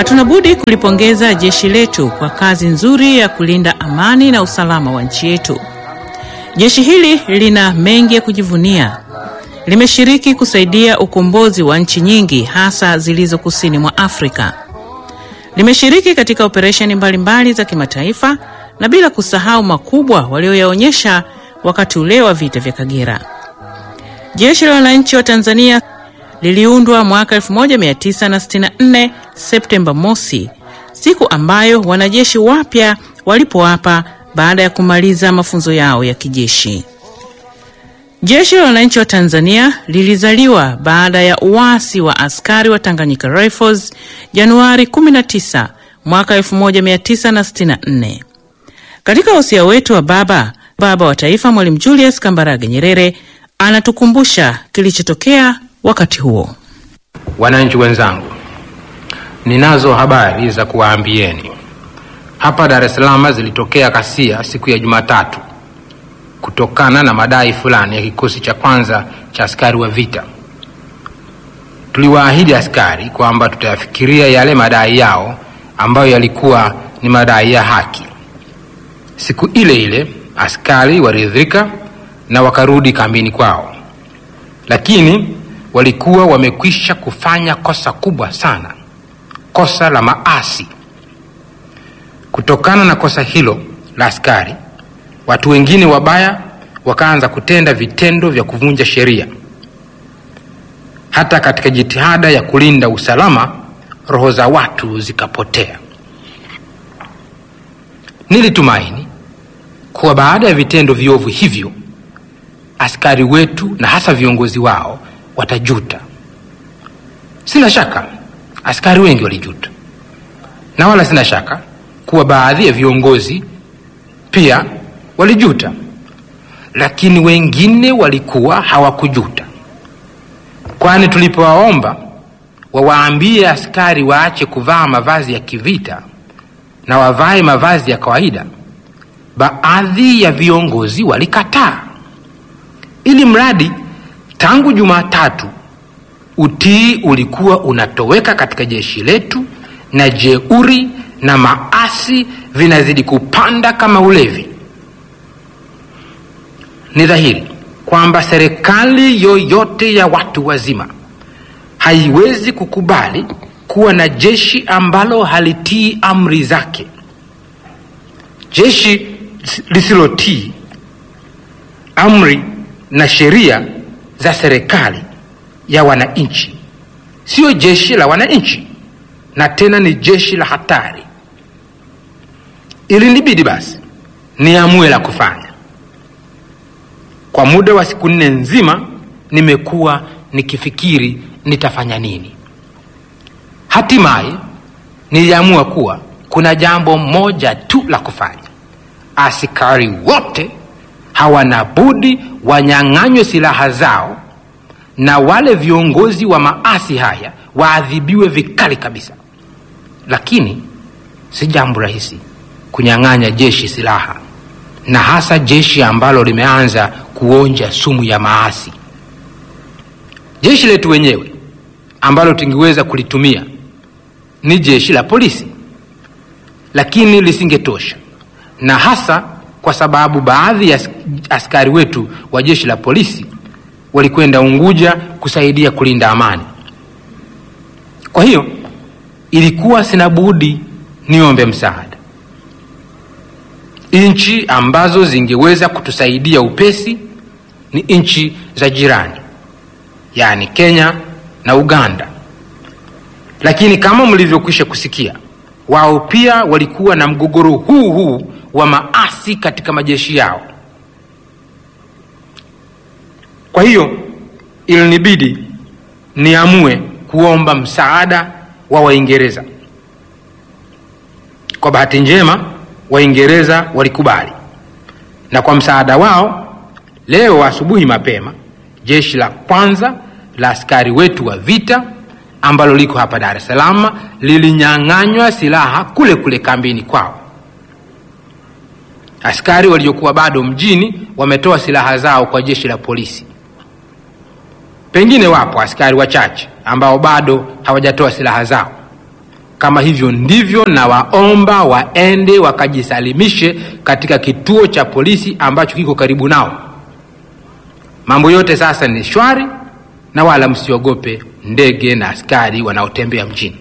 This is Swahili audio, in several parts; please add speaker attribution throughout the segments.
Speaker 1: Hatuna budi kulipongeza jeshi letu kwa kazi nzuri ya kulinda amani na usalama wa nchi yetu. Jeshi hili lina mengi ya kujivunia. Limeshiriki kusaidia ukombozi wa nchi nyingi hasa zilizo kusini mwa Afrika. Limeshiriki katika operesheni mbalimbali za kimataifa na bila kusahau makubwa walioyaonyesha wakati ule wa vita vya Kagera. Jeshi la Wananchi wa Tanzania liliundwa mwaka 1964 Septemba mosi, siku ambayo wanajeshi wapya walipoapa baada ya kumaliza mafunzo yao ya kijeshi. Jeshi la Wananchi wa Tanzania lilizaliwa baada ya uasi wa askari wa Tanganyika Rifles Januari 19 mwaka 1964. Katika usia wetu wa baba baba wa taifa Mwalimu Julius Kambarage Nyerere anatukumbusha kilichotokea wakati huo.
Speaker 2: Wananchi wenzangu, ninazo habari za kuwaambieni. Hapa Dar es Salaam zilitokea ghasia siku ya Jumatatu kutokana na madai fulani ya kikosi cha kwanza cha askari wa vita. Tuliwaahidi askari kwamba tutayafikiria yale madai yao ambayo yalikuwa ni madai ya haki. Siku ile ile askari waliridhika na wakarudi kambini kwao, lakini walikuwa wamekwisha kufanya kosa kubwa sana, kosa la maasi. Kutokana na kosa hilo la askari, watu wengine wabaya wakaanza kutenda vitendo vya kuvunja sheria. Hata katika jitihada ya kulinda usalama, roho za watu zikapotea. Nilitumaini kuwa baada ya vitendo viovu hivyo, askari wetu na hasa viongozi wao watajuta. Sina shaka askari wengi walijuta, na wala sina shaka kuwa baadhi ya viongozi pia walijuta, lakini wengine walikuwa hawakujuta, kwani tulipowaomba wawaambie askari waache kuvaa mavazi ya kivita na wavae mavazi ya kawaida, baadhi ya viongozi walikataa, ili mradi tangu Jumatatu utii ulikuwa unatoweka katika jeshi letu na jeuri na maasi vinazidi kupanda kama ulevi. Ni dhahiri kwamba serikali yoyote ya watu wazima haiwezi kukubali kuwa na jeshi ambalo halitii amri zake. Jeshi lisilotii amri na sheria za serikali ya wananchi sio jeshi la wananchi, na tena ni jeshi la hatari. Ilinibidi basi niamue la kufanya. Kwa muda wa siku nne nzima nimekuwa nikifikiri nitafanya nini. Hatimaye niliamua kuwa kuna jambo moja tu la kufanya. Askari wote hawana budi wanyang'anywe silaha zao na wale viongozi wa maasi haya waadhibiwe vikali kabisa. Lakini si jambo rahisi kunyang'anya jeshi silaha, na hasa jeshi ambalo limeanza kuonja sumu ya maasi. Jeshi letu wenyewe ambalo tungeweza kulitumia ni jeshi la polisi, lakini lisingetosha, na hasa kwa sababu baadhi ya askari wetu wa jeshi la polisi walikwenda Unguja kusaidia kulinda amani. Kwa hiyo ilikuwa sina budi niombe msaada. Nchi ambazo zingeweza kutusaidia upesi ni nchi za jirani, yaani Kenya na Uganda. Lakini kama mlivyokwisha kusikia, wao pia walikuwa na mgogoro huu huu wa maasi katika majeshi yao. Kwa hiyo ilinibidi niamue kuomba msaada wa Waingereza. Kwa bahati njema, Waingereza walikubali, na kwa msaada wao, leo asubuhi mapema, jeshi la kwanza la askari wetu wa vita ambalo liko hapa Dar es Salaam lilinyang'anywa silaha kule kule kambini kwao. Askari waliokuwa bado mjini wametoa silaha zao kwa jeshi la polisi. Pengine wapo askari wachache ambao bado hawajatoa silaha zao, Kama hivyo ndivyo, na waomba waende wakajisalimishe katika kituo cha polisi ambacho kiko karibu nao. Mambo yote sasa ni shwari, na wala msiogope ndege na askari wanaotembea mjini.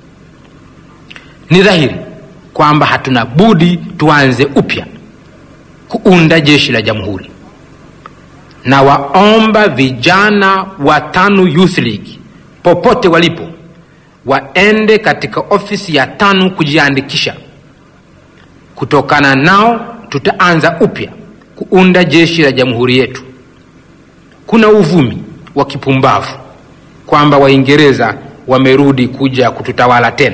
Speaker 2: Ni dhahiri kwamba hatuna budi tuanze upya kuunda jeshi la jamhuri, na waomba vijana wa TANU Youth League popote walipo waende katika ofisi ya TANU kujiandikisha. Kutokana nao tutaanza upya kuunda jeshi la jamhuri yetu. Kuna uvumi wa kipumbavu kwamba Waingereza wamerudi kuja kututawala tena.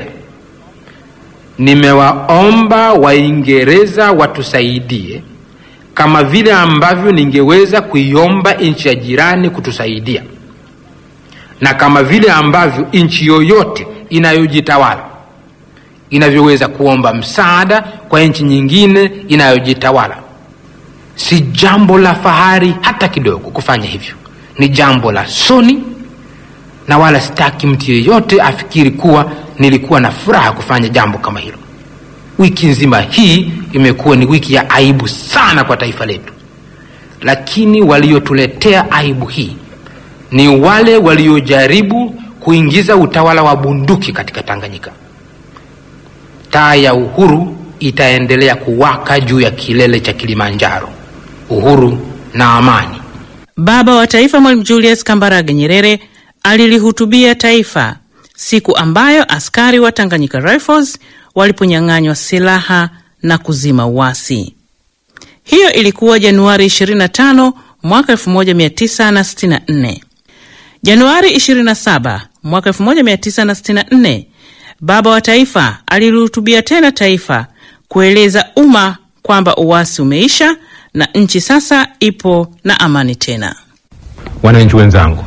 Speaker 2: Nimewaomba Waingereza watusaidie kama vile ambavyo ningeweza kuiomba nchi ya jirani kutusaidia, na kama vile ambavyo nchi yoyote inayojitawala inavyoweza kuomba msaada kwa nchi nyingine inayojitawala. Si jambo la fahari hata kidogo kufanya hivyo, ni jambo la soni, na wala sitaki mtu yeyote afikiri kuwa nilikuwa na furaha kufanya jambo kama hilo. Wiki nzima hii imekuwa ni wiki ya aibu sana kwa taifa letu, lakini waliotuletea aibu hii ni wale waliojaribu kuingiza utawala wa bunduki katika Tanganyika. Taa ya uhuru itaendelea kuwaka juu ya kilele cha Kilimanjaro. Uhuru na amani.
Speaker 1: Baba wa Taifa Mwalimu Julius Kambarage Nyerere alilihutubia taifa siku ambayo askari wa Tanganyika Rifles waliponyang'anywa silaha na kuzima uasi. Hiyo ilikuwa Januari 25 mwaka 1964. Januari 27 mwaka 1964, baba wa taifa alilihutubia tena taifa kueleza umma kwamba uasi umeisha na nchi sasa ipo na amani tena.
Speaker 2: Wananchi wenzangu,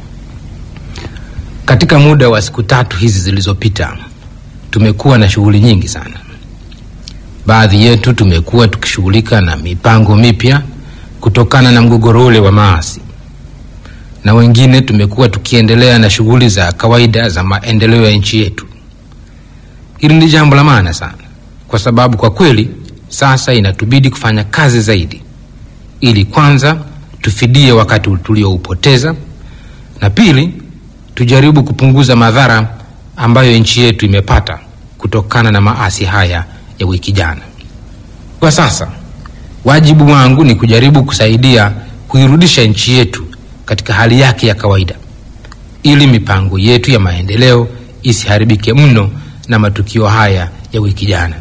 Speaker 2: katika muda wa siku tatu hizi zilizopita tumekuwa na shughuli nyingi sana. Baadhi yetu tumekuwa tukishughulika na mipango mipya kutokana na mgogoro ule wa maasi, na wengine tumekuwa tukiendelea na shughuli za kawaida za maendeleo ya nchi yetu. Hili ni jambo la maana sana, kwa sababu kwa kweli sasa inatubidi kufanya kazi zaidi, ili kwanza tufidie wakati tulioupoteza, na pili tujaribu kupunguza madhara ambayo nchi yetu imepata kutokana na maasi haya ya wiki jana. Kwa sasa wajibu wangu ni kujaribu kusaidia kuirudisha nchi yetu katika hali yake ya kawaida, ili mipango yetu ya maendeleo isiharibike mno na matukio haya ya wiki jana.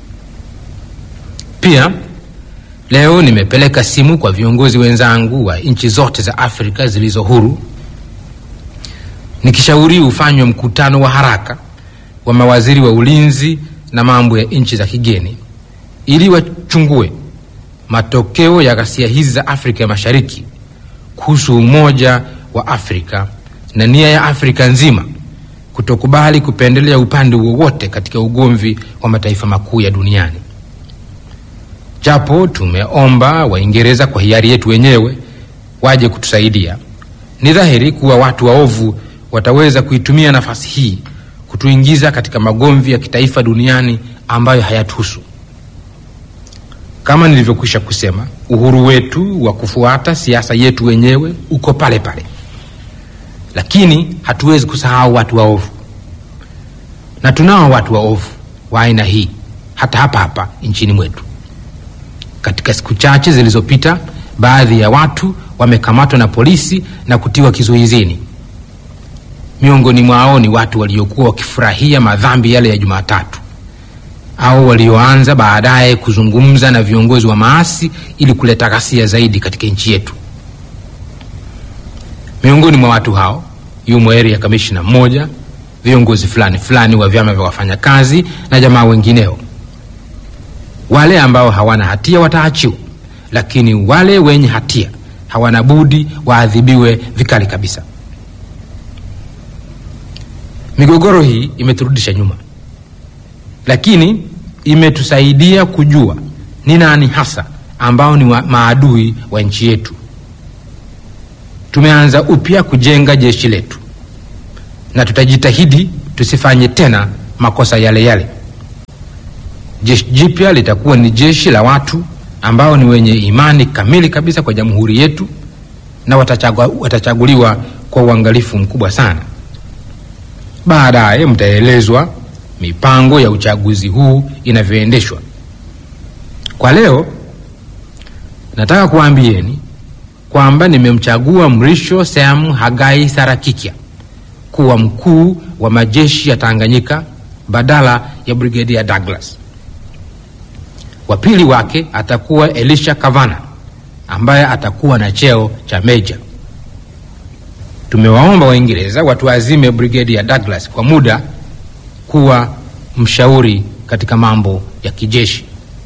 Speaker 2: Pia leo nimepeleka simu kwa viongozi wenzangu wa nchi zote za Afrika zilizo huru nikishauri ufanywe mkutano wa haraka wa mawaziri wa ulinzi na mambo ya nchi za kigeni ili wachungue matokeo ya ghasia hizi za Afrika ya Mashariki kuhusu umoja wa Afrika na nia ya Afrika nzima kutokubali kupendelea upande wowote katika ugomvi wa mataifa makuu ya duniani. Japo tumeomba Waingereza kwa hiari yetu wenyewe waje kutusaidia, ni dhahiri kuwa watu waovu wataweza kuitumia nafasi hii kutuingiza katika magomvi ya kitaifa duniani ambayo hayatuhusu. Kama nilivyokwisha kusema, uhuru wetu wa kufuata siasa yetu wenyewe uko pale pale, lakini hatuwezi kusahau watu waovu, na tunao watu waovu wa aina hii hata hapa hapa nchini mwetu. Katika siku chache zilizopita, baadhi ya watu wamekamatwa na polisi na kutiwa kizuizini. Miongoni mwao ni watu waliokuwa wakifurahia madhambi yale ya Jumatatu au walioanza baadaye kuzungumza na viongozi wa maasi ili kuleta ghasia zaidi katika nchi yetu. Miongoni mwa watu hao yumo area kamishna mmoja, viongozi fulani fulani wa vyama vya wafanyakazi na jamaa wengineo. Wale ambao hawana hatia wataachiwa, lakini wale wenye hatia hawana budi waadhibiwe vikali kabisa. Migogoro hii imeturudisha nyuma, lakini imetusaidia kujua ni nani hasa ambao ni wa maadui wa nchi yetu. Tumeanza upya kujenga jeshi letu na tutajitahidi tusifanye tena makosa yale yale. Jeshi jipya litakuwa ni jeshi la watu ambao ni wenye imani kamili kabisa kwa jamhuri yetu na watachagua, watachaguliwa kwa uangalifu mkubwa sana. Baadaye mtaelezwa mipango ya uchaguzi huu inavyoendeshwa. Kwa leo nataka kuambieni kwamba nimemchagua Mrisho Sam Hagai Sarakikya kuwa mkuu wa majeshi ya Tanganyika badala ya Brigedia Douglas. Wa pili wake atakuwa Elisha Kavana ambaye atakuwa na cheo cha meja. Tumewaomba Waingereza watuazime Brigedia Douglas kwa muda kuwa mshauri katika mambo ya kijeshi.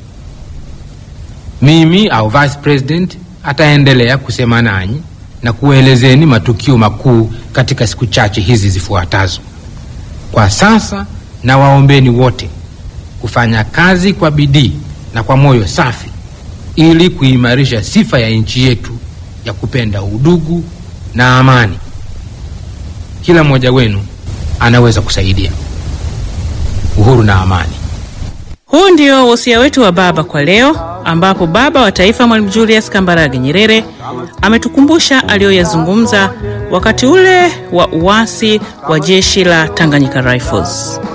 Speaker 2: Mimi au vice president ataendelea kusema nanyi na kuelezeni matukio makuu katika siku chache hizi zifuatazo. Kwa sasa na waombeni wote kufanya kazi kwa bidii na kwa moyo safi ili kuimarisha sifa ya nchi yetu ya kupenda udugu na amani. Kila mmoja wenu anaweza kusaidia uhuru na amani.
Speaker 1: Huu ndio wosia wetu wa baba kwa leo, ambapo baba wa taifa Mwalimu Julius Kambarage Nyerere ametukumbusha aliyoyazungumza wakati ule wa uasi wa jeshi la Tanganyika Rifles.